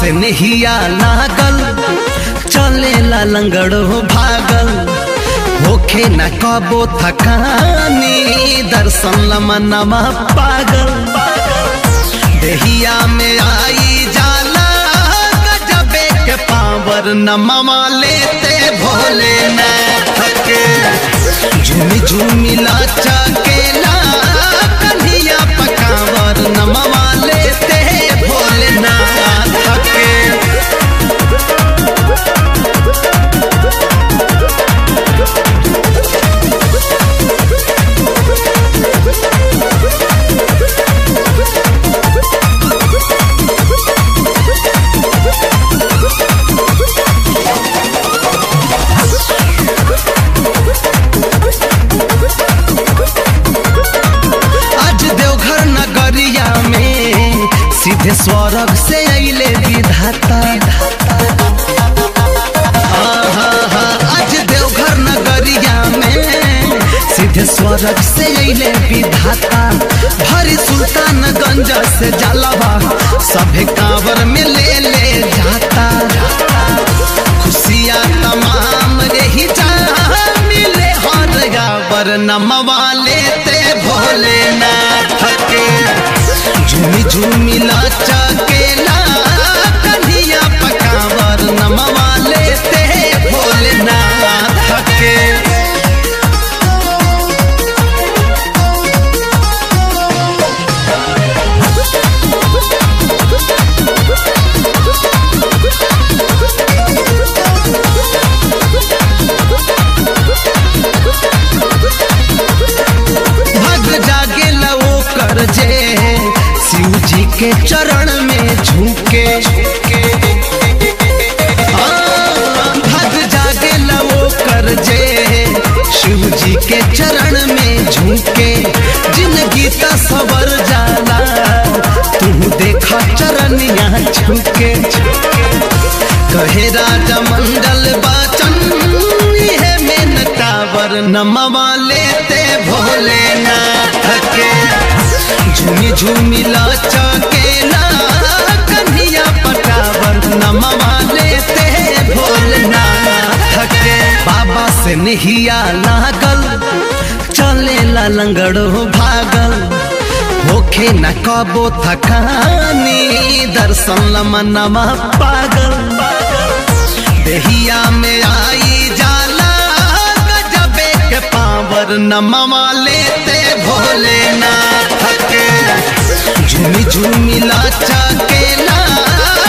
से नहिया लागल चले ला लंगड़ो भागल होखे न कबो थकानी दर्शन लमनमा पागल देहिया में आई जाला गजबे के पावर नमवा लेते भोले न थके झूमी झूमी लाचा केला कन्हिया पकावर नमवा लेते भोले न थके आज देवघर नगरिया में सीधे स्वर्ग से अइले विधाता आहा, हा, आज देवघर नगरिया में सीधे स्वर्ग से अइले विधाता भरी सुल्तानगंज से जलवा सभे कांवर में ले ले जाता खुशियाँ तमाम रही जा मिले हर गावर नमवा लेते भोले ना थके झूमी झूमी लाचा केला कन्हिया पकावर नमवा लेते भोले ना थके भग जागे लवो कर जे शिव जी के चरण में झुके आ, भग जागे लवो कर जे शिव जी के चरण में झुके जिंदगी ता सवर जाला तू देखा चरण यहाँ झुके कहे राजा मंडल बाचन है मेनकावर नमवा लेते भोले ना थके झूमी झूमी लाचा केला कन्हिया पटावर नमवा लेते भोले ना थके बाबा से नहिया लागल चले ला लंगड़ो भागल होखे न कबो थकानी दर्शन लमनमा पागल देहिया में आई जाला गजबे के पावर नमवा लेते भोले ना थके झूमी झूमी लाचा केला